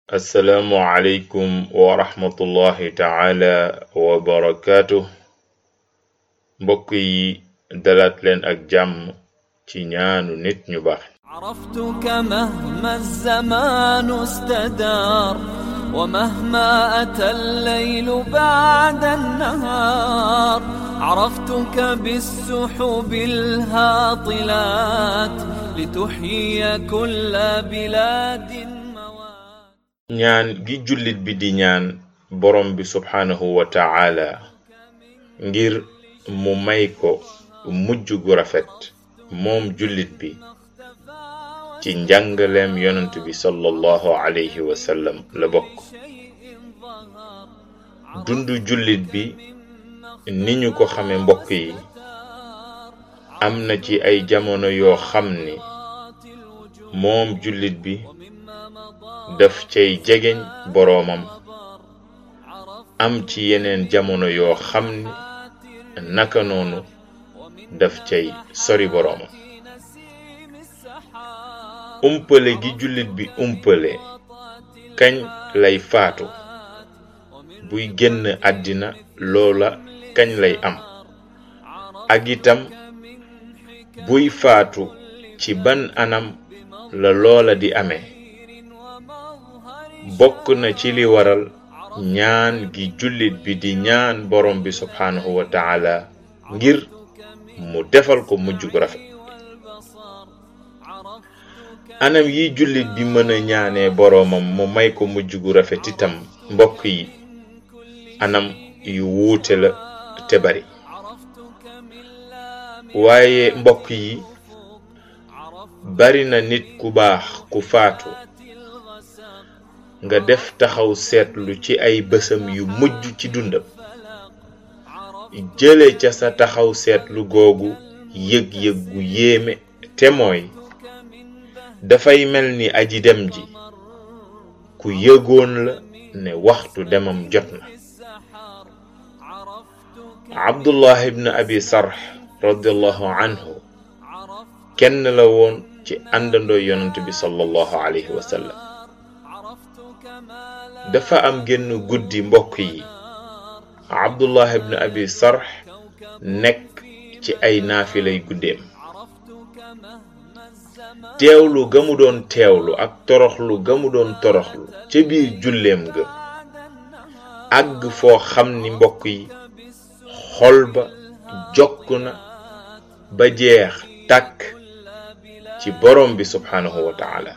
assalaamu aleykum wa rahmatullahi taala wa barakaatu mbokk yi dalaat leen ak jàmm ci ñaanu nit ñu baax عرفتك مهما الزمان استدار ومهما أتى الليل بعد النهار عرفتك بالسحب الهاطلات لتحيي كل بلاد موات ñaan gi jullit bi di ñaan borom bi subhaanahu wa taala ngir mu may ko mujj gu rafet moom jullit bi ci njàngaleem yonent bi sallallahu alayhi wa sallam la bokk dundu jullit bi ni ñu ko xame mbokk yi am na ci ay jamono yoo xam ni moom jullit bi daf cay jegeñ boroomam am ci yeneen jamono yoo xam ni naka noonu daf cay sori boroomam umpale gi jullit bi umpale kañ lay faatu buy génn àddina loola kañ lay am ak itam buy faatu ci ban anam la loola di amee bokk na ci li waral ñaan gi jullit bi di ñaan borom bi subhaanahu wa taala ngir mu defal ko mujj gu rafet anam yi jullit bi mën a ñaanee boroomam mu may ko mujj gu rafet itam mbokk yi anam yu wuute la te bari waaye mbokk yi bari na nit ku baax ku faatu nga def taxaw seetlu ci ay bësam yu mujj ci dundam jële ca sa taxaw seetlu googu yëg-yëg gu yéeme te mooy dafay mel ni aji dem ji ku yëgoon la ne waxtu demam jot na abdullah ibn abi sarx radiallahu anhu kenn la woon ci àndandoo yonent bi sallallahu alayhi wa sallam dafa am genn guddi mbokk yi abdullah ibn abi sarx nekk ci ay naafilay guddeem teewlu ga mu doon teewlu ak toroxlu ga mu doon toroxlu ca biir julleem ga àgg foo xam ni mbokk yi xol ba jokk na ba jeex tàkk ci borom bi subhaanahu wa taala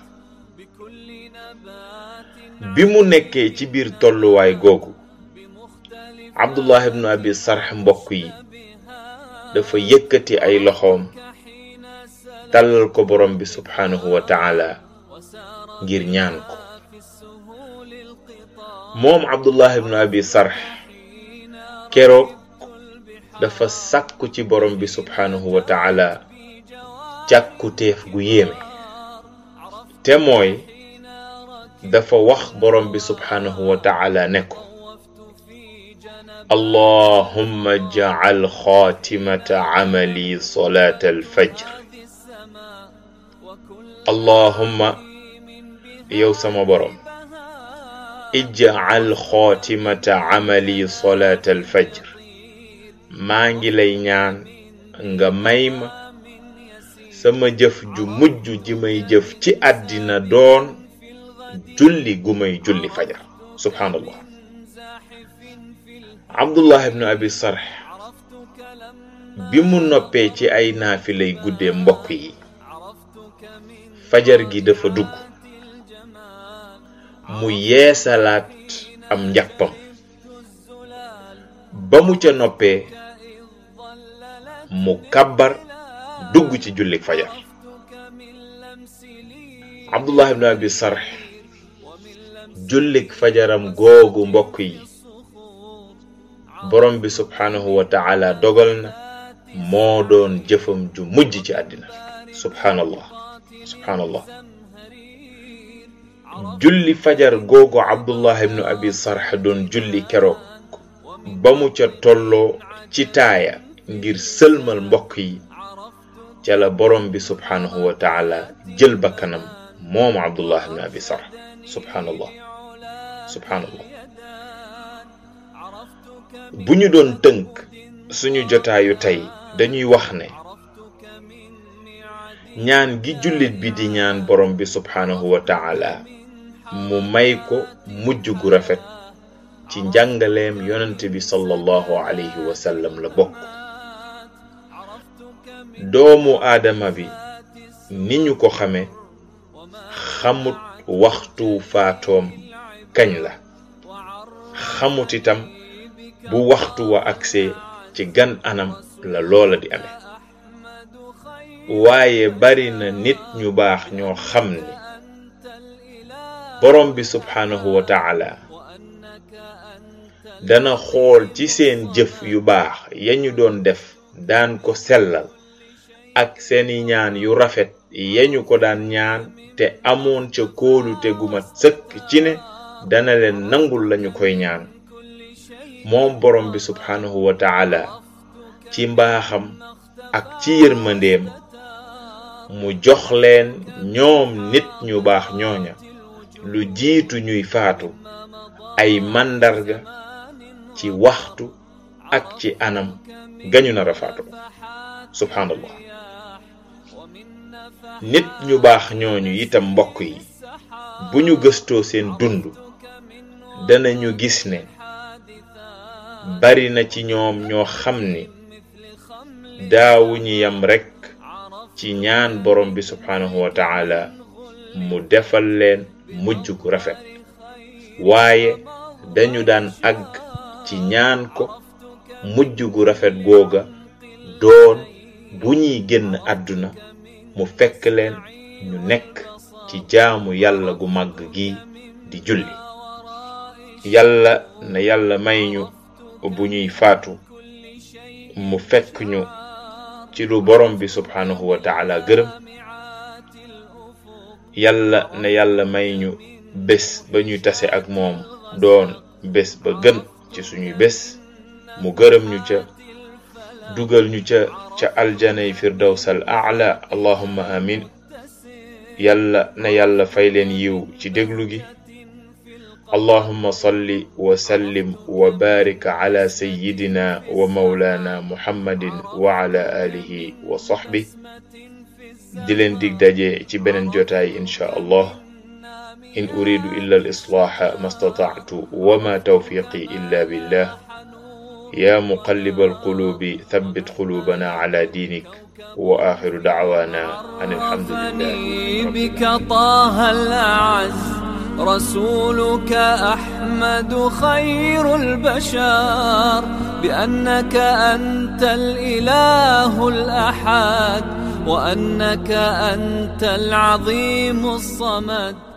bi mu nekkee ci biir tolluwaay googu abdullah ibnu abi sarx mbokk yi dafa yëkkati ay loxoom tàllal ko borom bi subhaanahu wa taala ngir ñaan ko moom abdullah ibnu abi sarx keroog dafa sàkku ci borom bi subhaanahu wa taala càkkutéef gu yéeme te mooy dafa wax borom bi subhaanahu wa taala ne ko allahumma jacal xaatimata camali solaata alfajr allahumma yow sama borom ijcal xaatimata camali solaata alfajr maa ngi lay ñaan nga may ma sama jëf ju mujj ji may jëf ci àddina doon julli gu may julli fajar subhaanallah abdullah ibnu abi sarx bi mu noppee ci ay naafilay guddee mbokk yi fajar gi dafa dugg mu yeesalaat am njàppam ba mu ca noppee mu kabbar dugg ci jullik fajar abdullah ibnu abi sarx jullik fajaram googu mbokk yi borom bi subhaanahu wa taala dogal na moo doon jëfam ju mujj ci àddina subhaanallah subhaanallah julli fajar googu abdullah ibnu abi sarx doon julli keroog ba mu ca tolloo ci taaya ngir sëlmal mbokk yi ca la borom bi subhaanahu wa taala jël bakkanam moom abdullah ibn abi sarh subhaanallah subhanallah bu ñu doon tënk suñu jotaayu tey dañuy wax ne ñaan gi jullit bi di ñaan borom bi subhanahu wa taala mu may ko mujj gu rafet ci njàngaleem yonent bi sallallahu alayhi wa sallam la bokk doomu aadama bi ni ñu ko xame xamut waxtu faatoom kañ la xamut itam bu waxtu wa agsee ci gan anam la loola di amee waaye bari na nit ñu baax ñoo xam ni borom bi subhanahu wa taala dana xool ci seen jëf yu baax ya ñu doon def daan ko sellal ak seeni ñaan yu rafet ya ñu ko daan ñaan te amoon ca kóolute gu mat sëkk ci ne dana leen nangul lañu koy ñaan moom borom bi subhanahu wa taala ci mbaaxam ak ci yërmandeem mu jox leen ñoom nit ñu baax ñooña lu jiitu ñuy faatu ay màndarga ci waxtu ak ci anam gañu nar a faatu subhanallah nit ñu baax ñooñu itam mbokk yi bu ñu gëstoo seen dund danañu gis ne bari na ci ñoom ñoo xam ni daawuñu yam rekk ci ñaan borom bi subhanahu wa taala mu defal leen mujj gu rafet waaye dañu daan àgg ci ñaan ko mujj gu rafet googa doon bu ñuy génn àdduna mu fekk leen ñu nekk ci jaamu yàlla gu màgg gi di julli yàlla na yàlla may ñu bu ñuy faatu mu fekk ñu ci lu borom bi subhanahu wa taala gërëm yàlla na yàlla may ñu bés ba ñuy tase ak moom doon bés ba gën ci suñuy bés mu gërëm ñu ca dugal ñu ca ca aljanay firdaws al aala allahumma amin yàlla na yàlla fay leen yiw ci déglu gi اللهم صل وسلم وبارك على سيدنا ومولانا محمد وعلى آله وصحبه دلن ديك داجي تي بنن جوتاي إن شاء الله إن أريد إلا الإصلاح ما استطعت وما توفيقي إلا بالله يا مقلب القلوب ثبت قلوبنا على دينك وآخر دعوانا أن الحمد لله رب بك طه الأعز رسولك أحمد خير البشر بأنك أنت الإله الأحد وأنك أنت العظيم الصمد